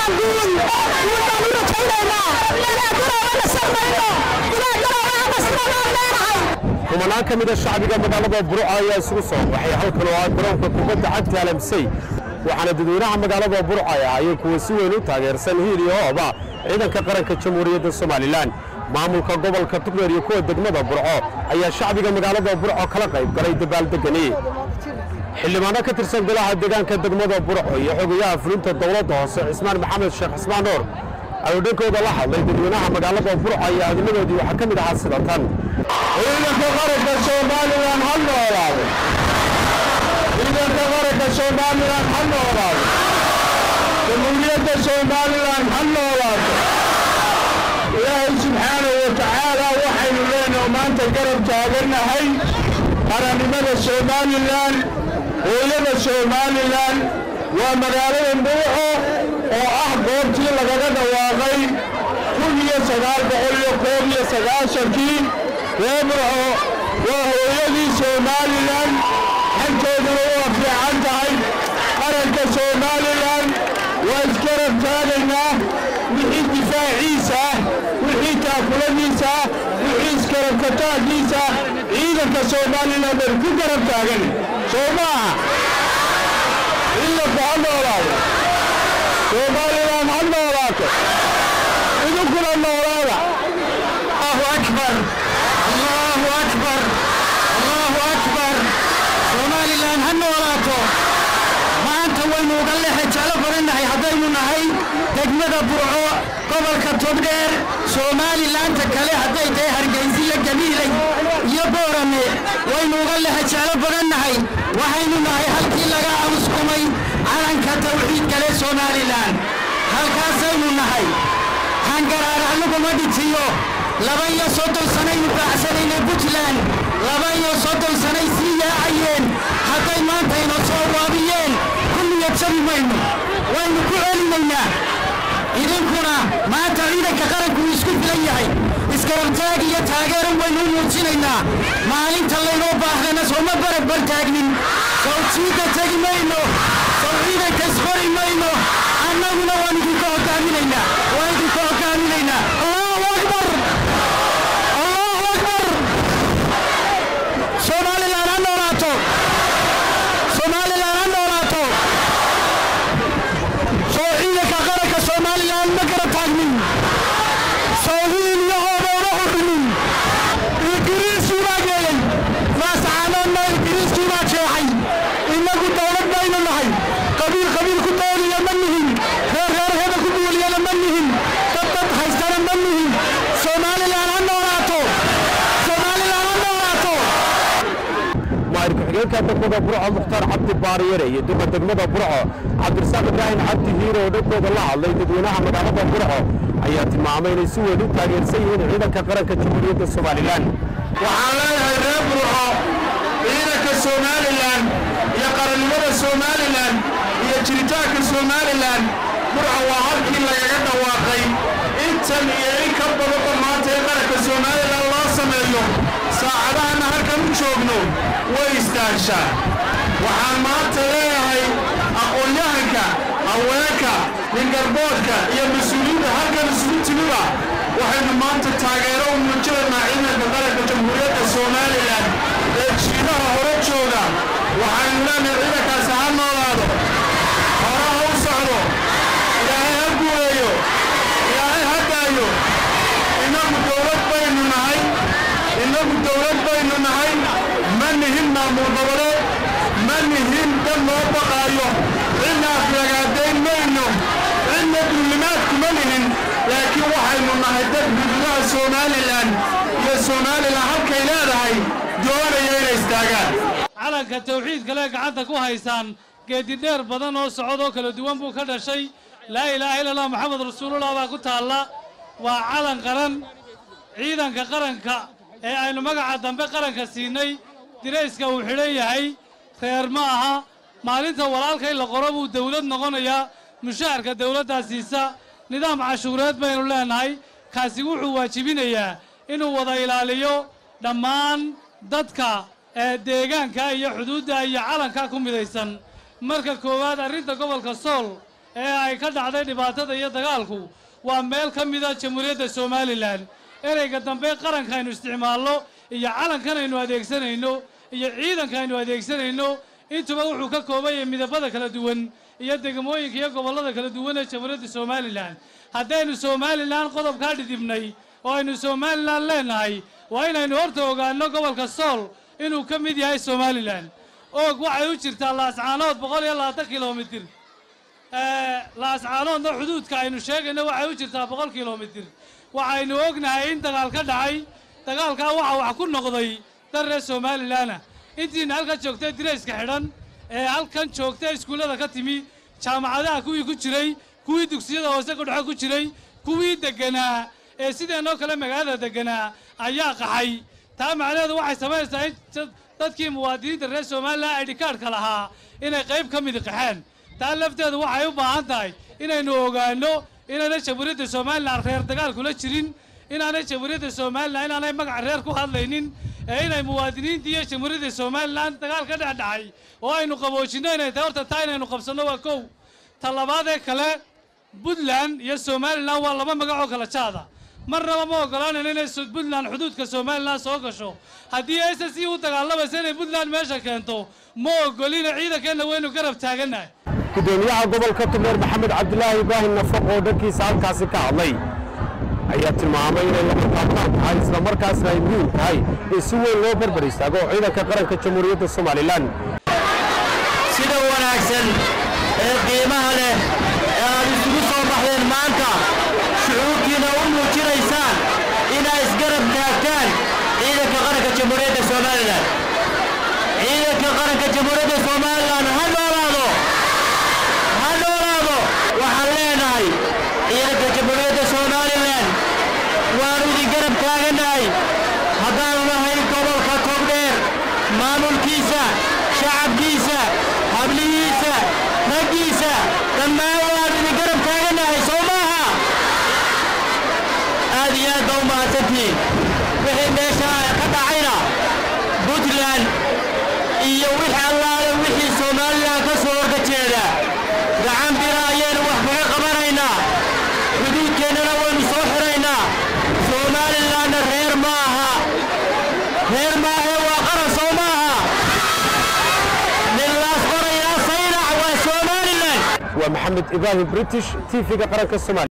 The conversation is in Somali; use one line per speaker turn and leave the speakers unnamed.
guul guul baan u rajaynaynaa ilaa garoobana sarmayno ilaa garoobana masnabaan leenahay
kumanaan ka mida shacbiga magaalada burco ayaa isugu soo baxay halkan oo ah garoonka kubadda cagta alamsey waxaana dadweynaha magaalada burco ay ahaayeen kuwa si weyn u taageersan hiil iyo hooba ciidanka qaranka jamhuuriyadda somalilan maamulka gobolka tugreer iyo kuwa degmada burco ayaa shacbiga magaalada burco kala qayb galay dabaaldegani xildhibaano ka tirsan golaha deegaanka degmada burco iyo xogayaha fulinta dowladda hoose cismaan maxamed sheekh cismaan nuur ayuu dhankooda la hadlay dadweynaha magaalada burco iyo adnimadoodii waxaa ka mid ahaa sida tan
ciidanka qaranka somalilan ha noolaado ciidanka qaranka somalilan ha noolaado jamhuuriyadda somalilan ha noolaato ilaahay subxaanahu wa tacaala waxaynu leenaho maanta garab taagannahay qarannimada somalilan hooyada somalilan waa magaalada burco oo ah goobtii lagaga dhawaaqay kun iyo sagaal boqol iyo koob iyo sagaashankii ree burco waa hooyadii somalilan xanteeduna waa fiican tahay qaranka somalilan waa isgarab taagaynaa wixii difaaciisa ah wixii taakuladiisa ah wixii isgarabkataagiisa ciidanka somalilan baynu ku garab taagan soo maaha ciidanku ha noolaado somalilan ha noolaato idinkuna noolaada allahu akbar allahu akbar allahu akbar somalilan ha noolaato maanta waynu uga lexe jeclo badannahay haddaynu nahay degmada burco gobolka togdheer somalilaanta kale hadday tahay hargeysa iyo gabiilay iyo boorame waynu uga lexe jeclo badannahay waxaynu nahay halkii laga amuskumay calanka tawxiid kale somalilan halkaasaynu nahay hangaraar anuguma dhitiyo laba iyo soddon sanaynu baacsanaynay puntland laba iyo soddon sanay sii yaacayeen hadday maanta ina soo waabiyeen kulliya jabi mayno waynu ku celinaynaa idinkuna maanta ciidanka qaranku uu isku filan yahay iskarabtaag iyo taageeran waynu u muujinaynaa maalinta laynoo baahdana sooma barab bar taagnin sawjiidda tegi mayno saw ciidanka isqori mayno annaguna waan idinka hogaaminaynaa waan idinka hogaaminaynaa allahu akbar allahu akbar somalilan ha noolaato somalilan ha noolaato soo ciidanka qaranka somalilan ma gara taagnin soo hiil iyo hooboona xurinin ingiriiskii baa geeyey maascaanoodna ingiriiskii baa jeexay innagu dowlad baynu nahay qabiil qabiil ku dooliya ma nihin reer reer heda ku duuliyana ma nihin dad dad haystana ma nihin somalilan ha noolaato somalilan ha noolaato
maayir ku-xigeenka degmada burco mukhtaar cabdi baariyare iyo duqa degmada burco cabdirasaaq ibraahim cabdi hiire oo dhankooda la hadlay dadweynaha magaalada burco ayaa tilmaamay inay si weyn u taageersan yihiin ciidanka qaranka jamhuuriyadda somalilan
waxaan leeyahay reer burco ciidanka somalilan iyo qarannimada somalilan iyo jiritaanka somalilan burco waa halkii lagaga dhawaaqay intan iyo in ka badanba maanta in qaranka somalilan loo sameeyo saacadahanna halkan u joogno way istaagshaa waxaan maanta leeyahay aqoon-yahanka haweenka ningarboodka iyo mas-uuliyiinta halkan isugu timiba waxaynu maanta taageero u muujinaynaa ciidanka qaranka jamhuuriyadda somalilan ee jiidaha hore jooga waxaynu leenahay ciidankaasi ha noolaado hore ha u socdo ilaahay ha guuleeyo ilaahay ha daayo innagu dowlad baynu nahay innagu dowlad baynu nahay ma nihin maamul goboleed ma nihin dad loo baqaayo cidna aflagaadayn mayno cidna duulimaadku ma nihin laakiin waxaynu nahay dad gudmaha somalilan iyo somalilan halkay leedahay doonaya inay istaagaan
calanka tawxiid kale gacanta ku haysaan geedi dheer badan oo socod oo kala duwan buu ka dhashay laa ilaaha illa allah maxamed rasuulullah baa ku taalla waa calan qaran ciidanka qaranka ee aynu magaca dambe qaranka siinay dirayska uu xidhan yahay reer ma aha maalinta walaalka in la qoro buu dawlad noqonayaa mushaharka dawladdaa siisa nidaam cashuureed baynu leenahay kaasi wuxuu waajibinayaa inuu wada ilaaliyo dhammaan dadka ee deegaanka iyo xuduudda iyo calanka ku midaysan marka koowaad arrinta gobolka sool ee ay ka dhacday dhibaatada iyo dagaalku waa meel ka mida jamhuuriyadda somalilan ereyga dambe qaranka aynu isticmaalno iyo calankan aynu adeegsanayno iyo ciidanka aynu adeegsanayno intuba wuxuu ka kooban yahay midabada kala duwan iyo degmooyinka iyo gobollada kala duwan ee jamhuuriyadda somalilan haddaynu somalilan qodobkaa dhidibnay oo aynu somalilan leenahay waa inaynu horta ogaano gobolka sool inuu ka mid yahay somalilan oog waxay u jirtaa laascaanood boqol iyo labaatan kilomitir laascaanoodna xuduudka aynu sheegayno waxay u jirtaa boqol kilomitir waxaynu ognahay in dagaal ka dhacay dagaalkaa waxaa wax ku noqday dan reer somalilanah intiina halkan joogtay dirayska xidhan ee halkan joogtay iskuullada ka timi jaamacadaha kuwii ku jiray kuwii dugsiyada hoose kudhexe ku jiray kuwii deganaa ee sideenoo kale magaalada deganaa ayaa qaxay taa macnaheedu waxay samaynaysaa in dadkii muwaadiniinta reer somalilan aydhikaadhka lahaa inay qayb ka midi qaxeen taa lafteedu waxay u baahan tahay inaynu ogaano inaanay jamhuuriyadda somalilan reer dagaal kula jirin inaanay jamhuuriyadda somalilan inaanay magaca reer ku hadlaynin ee inay muwaadiniintii iyo jamhuuriyadda somalilan dagaal ka dhex dhacay oo aynu qaboojinno inay tahay horta taa inaynu qabsanno waa kow ta labaadee kale puntland iyo somalilan waa laba magacoo kala jaada marnaba ma ogolaanayno inay puntland xuduudka somalilan soo gasho haddii s s u dagaalamaysa inay puntland meesha keento ma ogolina ciidankeenna waynu garab taagannahay
gudoomiyaha gobolka tubneer maxamed cabdilaahi ibraahim nafaq oo dhankiisa halkaasi ka hadlay ayaa tilmaamay inay lama taabtaan tahay islamarkaasna ay muhiim tahay in si weyn loo barbar istaago ciidanka qaranka jamhuuriyadda somalilan
sida wanaagsan ee qiimaha leh ee aad isugu soo baxdeen maanta shucuurkiina u muujinaysaan inaa isgarab taagtaan ciidanka qaranka jamhuuriyadda somalilan ciidanka qaranka jamhuuriyadda somalilan ha noolaado ha noolaado waxaan leenahay ciidanka jamhuuriyadda somalilan waanu idin garab taagannahay haddaanu nahay gobolka kogdheer maamulkiisa shacabkiisa hablihiisa raggiisa dhammaan waanu idin garab taagannahay soo maaha aad iyo aad baa u mahadsantihiin wixii meesha ka dhacayna puntland iyo wixii allaale wixii somalilan ka soo horga jeeda gacan bira ayaynu wax kaga qabanaynaa xuduudkeennana waynu soo xiraynaa somalilanna reer ma aha reer maahe waa qaran soo maaha nilaas qorayaa saynac waa somalilan
waa maxamed ibraahim british tv-ga qaranka somalia